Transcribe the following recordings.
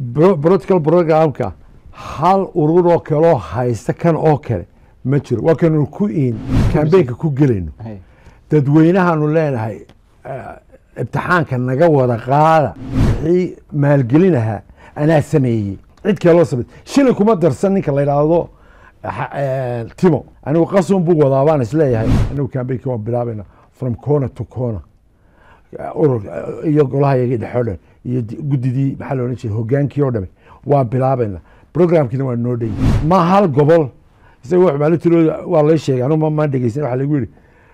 bro- political programka hal urur oo kale oo haysta kan oo kale ma jiro waa kanu ku in kambeynka ku gelayno Hay. dadweynahaanu leenahay eh, ibtixaanka naga wada qaada wixii maalgelinahaa anaa sameeyey cid kaloo samey shilin kuma darsan ninka la yidhaahdo ha- eh, timo anigu qasun buu wadaa baan isleeyahay anigu kambeynki waan bilaabayna from corner to corner urur iyo golaha yaga dhexoo dhan iyo di- guddidii maxaa la odhan jiray hogaankii oo dhame waan bilaabayna programkiina waa noo dheyi ma hal gobol isaga wax maalintilooda waa lay sheegay anu ma dhegeysan waxaa lagu yidhi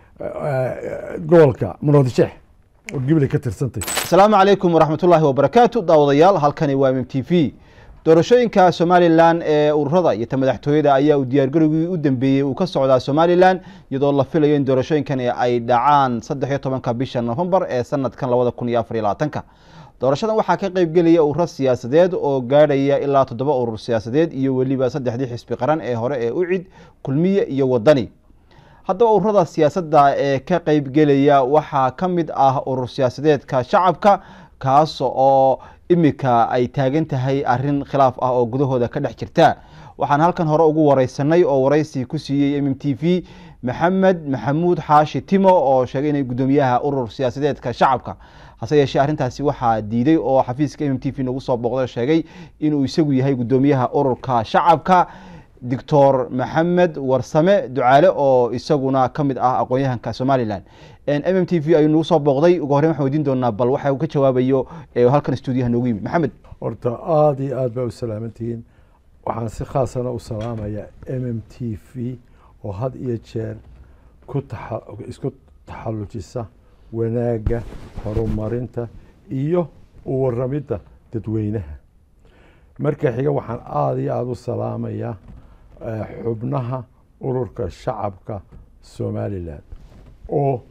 gobolka munoodisheex oo gibilay ka tirsantay asalaamu calaykum waraxmatullaahi wabarakaatu daawadayaal halkani waa mm t v doorashooyinka somalilan ee ururada iyo ta madaxtooyada ayaa uu diyaargarowgii u dambeeyey uu ka socdaa somalilan iyadoo la filayo in doorashooyinkan ay dhacaan saddex iyo tobanka bisha nofembar ee sanadkan labada kun iyo afar iyo labaatanka doorashadan waxaa ka qeybgelaya ururo siyaasadeed oo gaadhaya ilaa toddoba urur siyaasadeed iyo weliba saddexdii xisbi qaran ee hore ee ucid kulmiye iyo wadani haddaba ururada siyaasadda ee ka qeybgelaya waxaa ka mid ah urur siyaasadeedka shacabka kaas oo imika ay taagan tahay arin khilaaf ah oo gudahooda ka dhex jirta waxaan halkan hore ugu wareysanay oo wareysi ku siiyey m m t v maxamed maxamuud xaashi timo oo sheegay inay guddoomiyaha urur siyaasadeedka shacabka hase yeeshee arrintaasi waxaa diiday oo xafiiska m m t v nagu soo booqday oo sheegay inuu isagu yahay guddoomiyaha ururka shacabka doctor maxamed warsame ducaale oo isaguna ka mid ah aqoon-yahanka somalilan m m t v ayuu nagu soo booqday ugu horreyn waxaan weydiin doonaa bal waxa uu ka jawaabayo ee halkan stuudiyaha noogu yimid maxamed horta aada iyo aad baa u salaamantihiin waxaan si khaasana u salaamayaa m m t v oo had iyo jeer ku taxa isku taxallujisa wanaagga horumarinta iyo u waramidda dadweynaha marka xiga waxaan aada iyo aada u salaamayaa eh, xubnaha ururka shacabka somalilan oo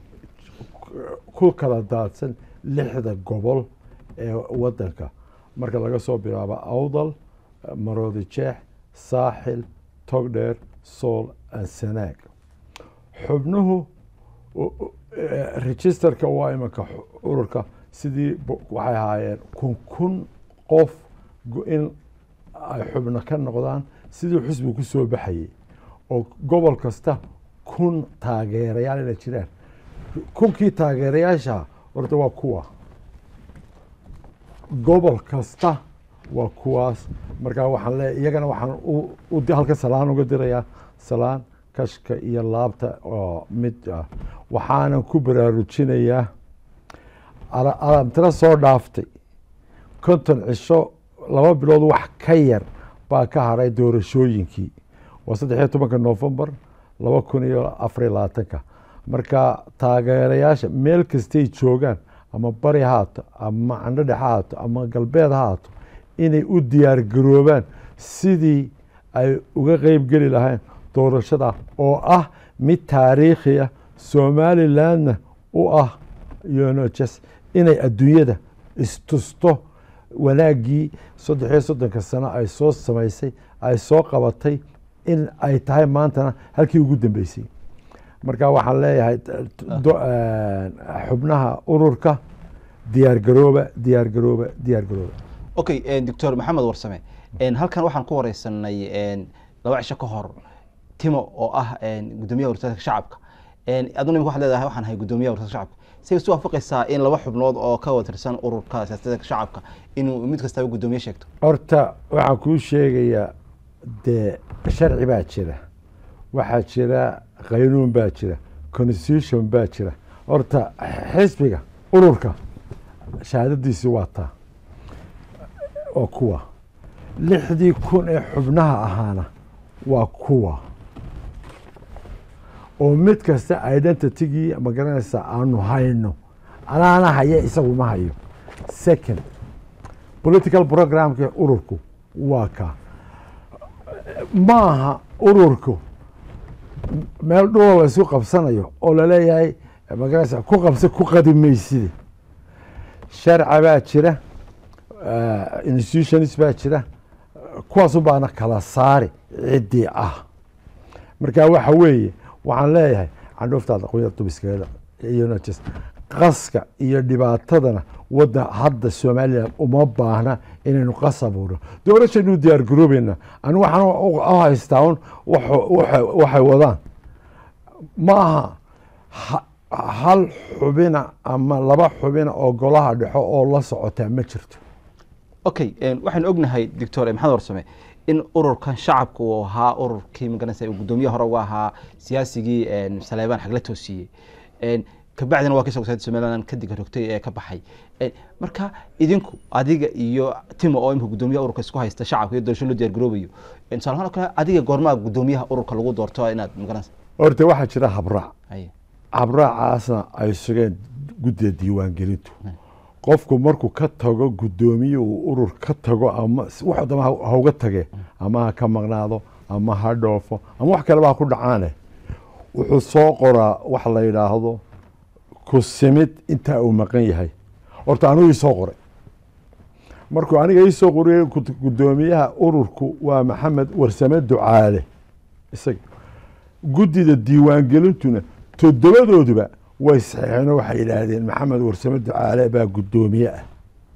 ku kala daadsan lixda gobol ee wadanka marka laga soo bilaabo awdal maroodi jeex saaxil togdheer sool ansanaag xubnuhu u- u- eh, registerka waa imanka xu- ururka sidii bo- waxay ahaayeen kun kun qof go- in ay xubno ka noqdaan sidii xusbi ku soo baxayay oo gobol kasta kun taageerayaal inay jiraan kunkii taageerayaasha horta waa kuwa gobol kasta waa kuwaas markaa waxaan leeya iyagana waxaan u- u di- halka salaan uga dirayaa salaan kashka iyo laabta oo mid ah waxaanan ku baraarujinayaa ala- alamtiro soo dhaaftay konton cisho laba bilood wax ka yar baa ka haray doorashooyinkii waa saddex iyo tobanka novembar laba kun iyo afar iyo labaatanka marka taageerayaasha meel kastay joogaan ama bari ha haato ama candhodhe ha haato ama galbeed ha haato inay u diyaar garoobaan sidii ay uga qeyb geli lahayn doorashada oo ah mid taariikhi ah somalilandna u ah yonojes inay adduunyada istusto wanaaggii saddex iyo soddonka sano ay soo samaysay ay soo qabatay in ay tahay maantana halkii ugu dambeysay marka waxaan leeyahay do- xubnaha ururka diyaar garooba diyaar garooba diyaar garooba okay doctor maxamed warsame halkan waxaan ku wareysanay laba cisho ka hor timo oo ah guddoomiyaha urursadka shacabka aduna imika waxaad leedahay waxaan ahay guddoomiyaha urursadka shacabka say isu waafaqaysaa in laba xubnood oo ka watirsan ururka siyaasadka shacabka inuu mid kastaba guddoomiye sheegto horta waxaan kuu sheegayaa dee sharci baa jira waxaa jira qaynuun baa jira constitution baa jira horta xisbiga ururka shahaadadiisi waa taa oo kuwa lixdii kun ee xubnaha ahaana waa kuwa oo mid kasta identitygii ma garanaysa aanu hayno anaana haya isagu ma hayo second political programka ururku waa ka maaha ururku meel dhuloo la isu qabsanayo oo laleeyahay magarasa ku qabsa ku qadimayside sharca baa jira institutions baa jira kuwaasu baana kala saari ciddii ah marka waxa weeye waxaan leeyahay candhuuftaada qoyar dubiskaeda iyona jes qaska iyo dhibaatadana wadda hadda somalilan uma baahna inaynu qas abuurno doorashaynu diyaar garoobeynaa anigu waxaan u- u haystaa un wuxu- waxa- waxay wadaan ma aha ha- hal xubina ama laba xubina oo golaha dhexo oo la socotaa ma jirto okay een, waxaynu ognahay doctor maxamed warsame in ururkan shacabka uu ahaa ururkii magaranaysa uu guddoomiye hore uga ahaa siyaasigii een, saleebaan xagla toosiyey een, kabacdina waa kasoo gosaaday somaliland ka diga rogtay ee ka baxay Een, marka idinku adiga iyo timo oo imika guddoomiyaha ururka isku haysta shacabka iyo doorasho loo diyaar garoobayo Een, tusaale ahaan oo kale adiga goormaa guddoomiyaha ururka lagu doorto inaad magaranaysa horta waxaa jira habraac Haye. habraacaasna ay sugeen guddiga diiwaangelintu qofku markuu ka tago guddoomiye uu urur ka tago ama wax dama ha ha uga tage ama ha ka maqnaado ama ha dhoofo ama wax kaleba ha ku dhacaane wuxuu soo qoraa wax la yidhaahdo ku simid intaa uu maqan yahay horta anigu isoo qoray markuu aniga iisoo qoriyey gud- guddoomiyaha ururku waa maxamed warsame ducaale isaga guddida diiwaangelintuna toddobadooduba way saxeexeen oo waxay yidhaahdeen maxamed warsame ducaale baa guddoomiye ah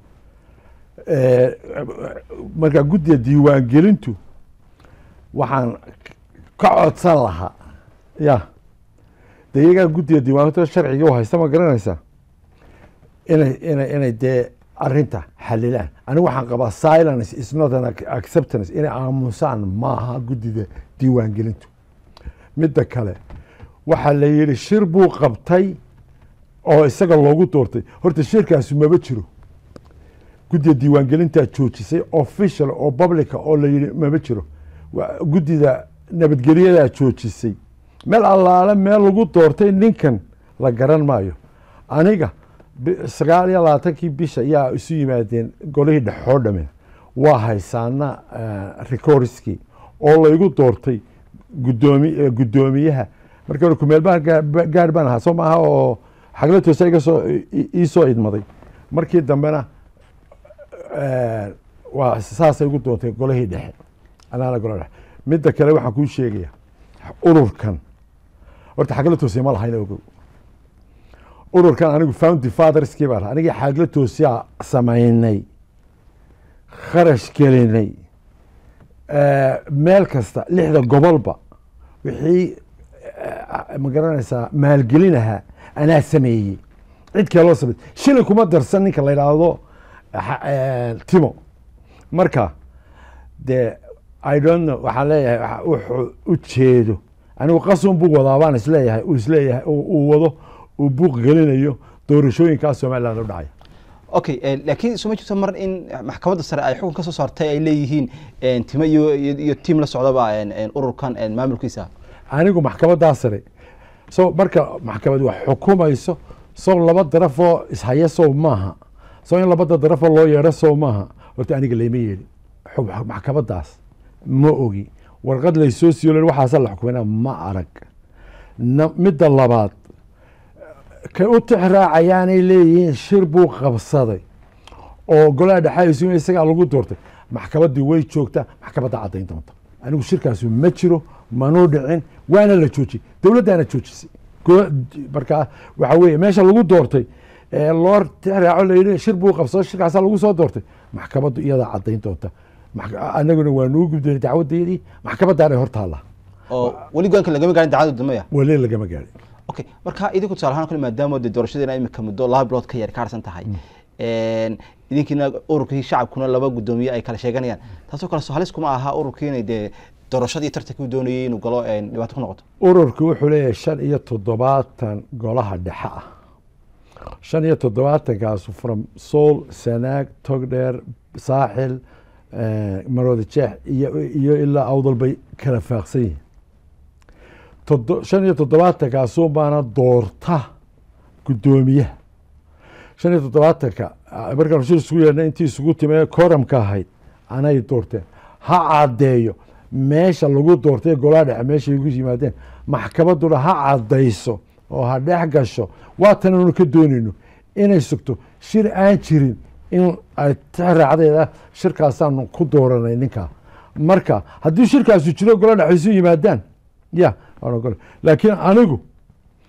Eh, marka guddida diiwaangelintu waxaan ka codsan lahaa ya de iyagaa guddida diiwaangelinta sharciga u haysta ma garanaysaa inay inay inay dee arinta xalilaan anigu waxaan qabaa silence is not an ac- acceptance inay aamusaan maaha guddida diiwaangelintu midda kale waxaa la yidhi shir buu qabtay oo isaga loogu doortay horta shirkaasi maba jiro guddida diiwaangelintaa joojisay official oo publica oo la yidhi maba jiro Wa- guddida nabadgelyadaa joojisay meel allaale meel lagu doortay ninkan la garan maayo aniga bi- sagaal iyo labaatankii bisha ayaa isu yimaadeen golihii dhexoo dhamin waa haysaana recordskii oo laygu doortay gudoomi eh, guddoomiyaha marka hore kumeel baan gaa- gaar baan ahaa soo maaha oo xagla toosa iga soo i- i- ii soo idmaday markii dambena eh, waa saasay ugu doontay golihii dhexe anaana gola dhexe midda kale waxaan kuu sheegaya ururkan horta xagla toosiya ma lahayna ogow ururkan anigu foundy fatherskii baa lahaa anigii xagla toosiyaa samaynay kharash gelinay eh, meel kasta lixda gobolba wixii eh, ma garanaysaa maalgelin ahaa anaa sameeyey cid kale loo samey shilin kuma darsan ninka la yidhaahdo ha- eh, timo marka de i don't know waxaan leeyahay waxa- wuxuu u jeedo anigu qasun buu wadaa baan isleeyahay uu isleeyahay uu uu wado uu buuq gelinayo doorashooyinkaa somaliland u dhacaya okay eh, laakiin soo ma jirto mar in maxkamadda sare ay xukun ka soo saartay ay leeyihiin een, timo iyo iyo iyo tiim la socdaba een, een, ururkan een, maamulkiisa anigu maxkamadaa sare so marka maxkamad wax xukumayso sow laba darafoo ishaya sow maaha sow in labada darafoo loo yeedho sow maaha horta aniga layma yeelin xug- maxkamadaas ma ogi warqad laysoo siiyo waxaasa la xukumana ma arag na- midda labaad kay u tix raacayaanay leeyihiin shir buu qabsaday oo golaha dhexaadiisu isagaa lagu doortay maxkamaddii way joogtaa maxkamadda caddayn doonta anigu shirkaasu ma jiro manuu dhicin waana la joojiyey dowladdaana joojisay Go- marka waxa weeye meesha lagu doortay ee loo tix raaco la yidhi shir buu qabsaday shirkaasaa lagu soo doortay maxkamaddu iyadaa caddayn doonta Max- anaguna waa nuu gudbinay dacwadeedii maxkamaddaanay hor taallaa oo weli goanka lagama gaarin dacwada dambeya weli lagama gaadhin okay marka idinku tusaale ahaan kale maadaama de doorashadeena imika muddo laba bilood ka yar ka harsan tahay een, idinkiina ururkii shacabkuna laba guddoomiye ay kala sheeganayaan taasoo kale soo halis kuma aha ururkii inay dee doorashadii tartankii doonayay inuu galo een, dhibaato ku noqoto ururku wuxuu leeyahay shan iyo toddobaatan golaha dhexe ah shan iyo toddobaatankaas from sool sanaag togdheer saaxil eh, maroodi jeex iyo iyo ilaa awdal bay kala faaqsan yihiin Todo- shan iyo toddobaatankaasuu baana doorta guddoomiyaha shan iyo toddobaatanka ah, markaan shir isugu yeedhnay intii isugu timee koramka ahayd anay doorteen ha caddeeyo meesha lagu doortay golaha dhexe meeshay igu yimaadeen maxkamadduna ha caddayso oo ha dhex gasho waatan aanu ka doonayno inay sugto shir aan jirin in ay tixraacdeeda shirkaasaanu ku dooranay ninkaa marka haddii shirkaasu jiro golaha dhexe isu yimaadaan ya waan ogolay laakiin anigu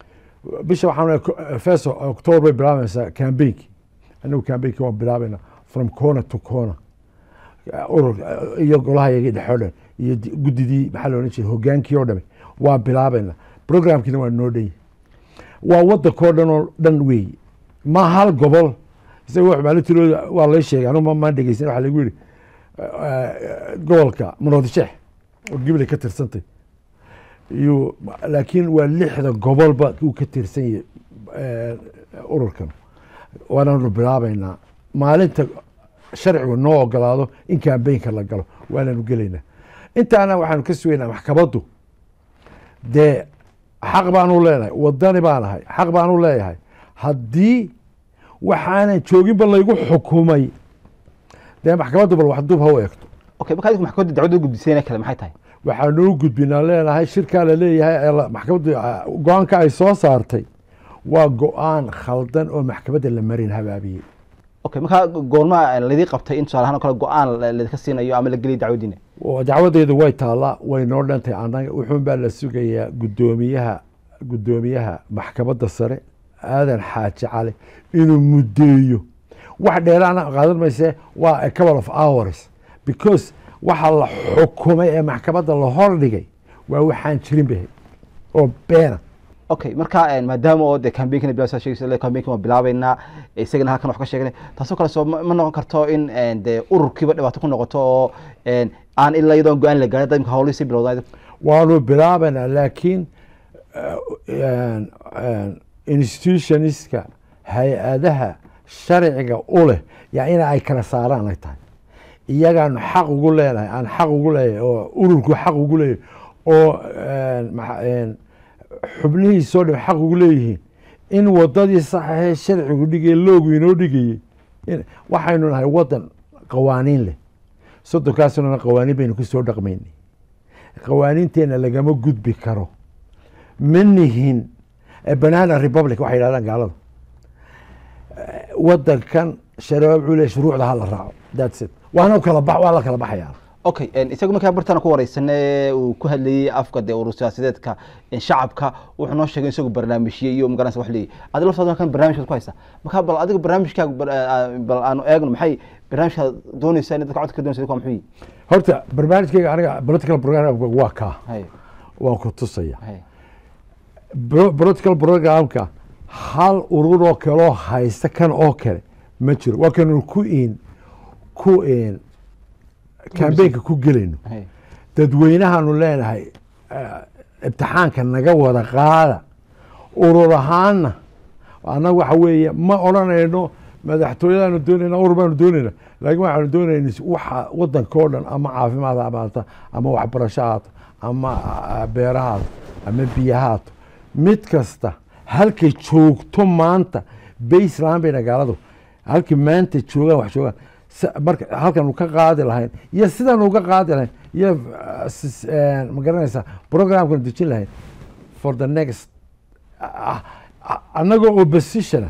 bisha waxaan first october bay bilaabaysaa campaignki anagu campaignki waan bilaabayna from corner to corner urur iyo golaha yagii dhexoo dhan iyo guddidii maxaa la odhan jiray hogaankii oo dhame waa bilaabayna programkiina waa noo dhan waa waddankoo dhan oo dhan weey ma hal gobol isaga wax maalintilooda waa lay sheegay anu maan dhegeysan waxaa lagu yidhi gobolka munoodisheex oo gibley ka tirsantay iyo laakiin waa lixda gobolba uu ka tirsan yahay ururkan waananu bilaabaynaa maalinta sharcigu noo ogolaado in kambaynka la galo waananu gelaynaa intaana waxaanu ka sugaynaa maxkamaddu dee xaq baanu leenahay wadani baan ahay xaq baanu leeyahay haddii waxaanan jooginba laygu xukumay dee maxkamaddu bal wax dub ha u eegto okay marka adigu maxkamadda dacwadda gudbisayna kale maxay tahay waxaanu gudbinaa leenahay shirkaa la leeyahay maxkamaddu go-aanka ay soo saartay waa go-aan khaldan oo maxkamadda la marin habaabiyey okay marka goormaa laydii qabtay in tusaale ahaan oo kale go-aan laydinka siinayo ama la geliya dacwaddiina dacwadeedu way taallaa way noo dhantay annaga wuxuun baa la sugayaa guddoomiyaha guddoomiyaha maxkamadda sare aadan xaaji cali inuu muddeeyo wax dheeraana qaadan mayse waa a couple of hours because waxa la xukumay ee maxkamadda la hordhigay waa waxaan jirin bahay oo beena okay marka maadaama oo de cambaignkana bilaa sheegaysa cambaign waa bilaabeynaa isagana halkan wax ka sheegnay taasoo kale soo ma noqon karto in de ururkiiba dhibaato ku noqoto oo aan ilaa iyadoon go-aan la gaarin imka hawlihii sii bilowda waanu bilaabaynaa laakiin institutionistka hay-adaha sharciga u leh yaa ina ay kala saaraan ay tahay iyagaanu xaq ugu leenahay aan xaq ugu leeyahay oo ururku xaq ugu leeyahay oo xubnihiisoo dham xaq ugu leeyihiin in wadadii saxaxee sharcigu dhigay loogu inoo dhigayey waxaynu nahay wadan qawaaniin leh soddonkaasnana qawaaniin baynu ku soo dhaqmaynay qawaaniinteenna lagama gudbi karo ma nihin banana republic waxay yidhahdaan gaalada wadankan shabaab cule shuruucda ha la raaco that's it waana kala ba waa la kala baxayaa okay isagu markaa bartaan ku wareysane uu ku hadlayey afka dee urur siyaasadeedka shacabka wuxuu noo sheegay isagu barnaamijye iyo magaranaysa wax leeyahy adiga laftaada kan barnaamijkaad ku haysa marka bal adiga barnaamijkaaga bal aanu eegno maxay barnaamijkaad doonaysaa in dadka codka ka doonaysa waa muxuu yihi horta barnaamijkayga aniga political program waa kaa hay waan ku tusaya hay political programka hal urur oo kale oo haysta kan oo kale ma jiro waa kanu ku in ku in cambaynka ku gelayno hay dadweynahaanu leenahay imtixaanka naga wada qaada urur ahaanna annaga waxa weeye ma odhanayno madaxtooyadaanu doonayna urur baanu doonayna laakiin waxaanu doonayna waxa wadanka oo dhan ama caafimaad ha ahaato ama waxbarasho haato ama beera haato ama biyo haato mid kasta halkay joogto maanta baseland bayna gaaladu halkii maanta joogaan wax joogaan marka halkan ka qaadi lahayn iyo sidan uga qaadi lahayn iyo ma garanaysaa programkan dejin lahayn for the next annagoo oppositiona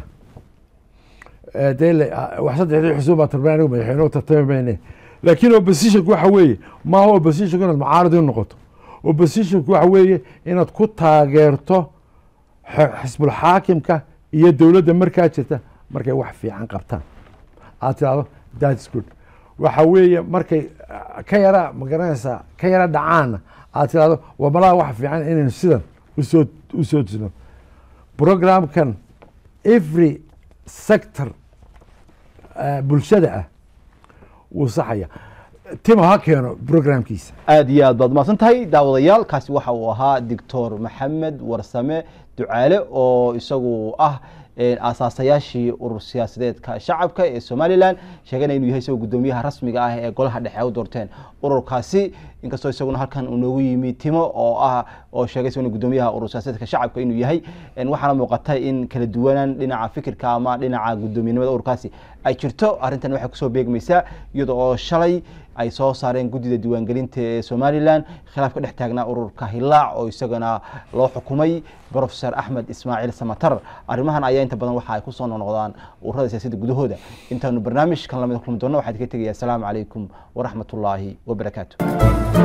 de wax saddexdii xusuub baa tarban anigu madaxweyne tartami mayne laakiin oppositionku waxa weeye maaha oppositionku inaad mucaarad u noqoto oppositionku waxa weeye inaad ku taageerto xisbul xaakimka iyo dowladda markaa jirta markay wax fiican qabtaan aad tirahdo thats good waxa weeye markay ka yara ma garanaysaa ka yara dhacaana aad tirahdo waa malaha wax fiican inaynu sidan usoo usoo disno programkan every sector bulshada ah wuu saxaya timo ha keeno programkiisa aada iyo aad baad umahadsan tahay daawadayaal kaasi waxa uu ahaa doctor maxamed warsame ducaale oo isagu ah aasaasayaashii urur siyaasadeedka shacabka ee somalilan sheegana inuu yahay isagoo guddoomiyaha rasmiga ah ee golaha dhexe ay u doorteen ururkaasi inkastoo isaguna halkan uu noogu yimi timo oo ah oo sheegay isaguna guddoomiyaha urur siyaasadeedka shacabka inuu yahay waxaana muuqata in kala duwanaan dhinaca fikirka ama dhinaca guddoomiyanimada ururkaasi ay jirto arrintan waxay kusoo beegmaysaa iyada oo shalay ay soo saareen guddida diiwaangelinta ee somalilan khilaaf ka dhex taagnaa ururka hilaac oo isagana loo xukumay profesor axmed ismaaciil samatar arrimahan ayaa inta badan waxa ay kusoo noqnoqdaan ururada siyaasadda gudahooda intaanu barnaamijkan lamid kulmi doonno waxaan idinka tegaya asalaamu calaykum waraxmat ullaahi wabarakaatu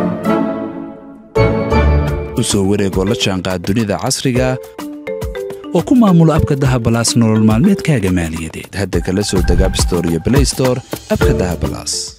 u soo wareegoo la jaanqaad dunida casriga oo ku maamulo abka dahabalaas nolol maalmeedkaaga maaliyadeed hadda kala soo deg abstore iyo blay store abka dahabalaas